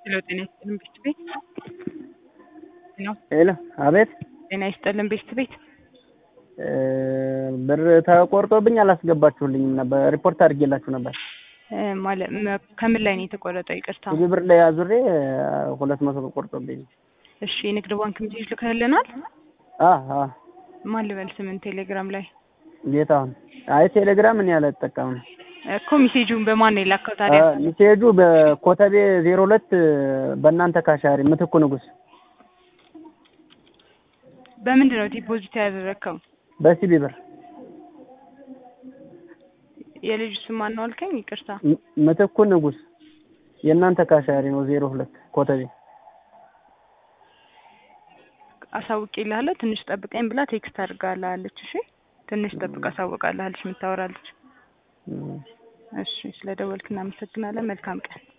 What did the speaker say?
ሄሎ ጤና ይስጥልን ቤት ቤት ሄሎ ሄሎ አቤት ጤና ይስጥልን ቤት ቤት ብር ተቆርጦብኝ አላስገባችሁልኝም ነበር ሪፖርት አድርጌላችሁ ነበር እ ማለት መ- ከምን ላይ ነው የተቆረጠው? ይቅርታ። ብዙ ብር ላይ አዙሬ ሁለት መቶ ብር ቆርጦብኝ እሺ የንግድ ባንክ ሜሴጅ ልከህልናል? አ አ ማን ልበል ስምን ቴሌግራም ላይ ጌታሁን አይ ቴሌግራም እኔ አልጠቀምም እኮ ሜሴጁን በማን ነው የላከው ታዲያ? አ፣ ሚሴጁ በኮተቤ ዜሮ ሁለት በእናንተ ካሻሪ ምትኩ ንጉስ በምንድን ነው ዲፖዚት ያደረግከው? በሲቢ ብር የልጁ ስም ማን ነው አልከኝ? ይቅርታ። ም- ምትኩ ንጉስ የእናንተ ካሻሪ ነው ዜሮ ሁለት ኮተቤ አሳውቄልሃለሁ ትንሽ ጠብቀኝ ብላ ቴክስት አድርጋልሃለች። እሺ ትንሽ ጠብቅ አሳውቃልሃለች የምታወራለች። እም። እሺ ስለደወልክ እናመሰግናለን። መልካም ቀን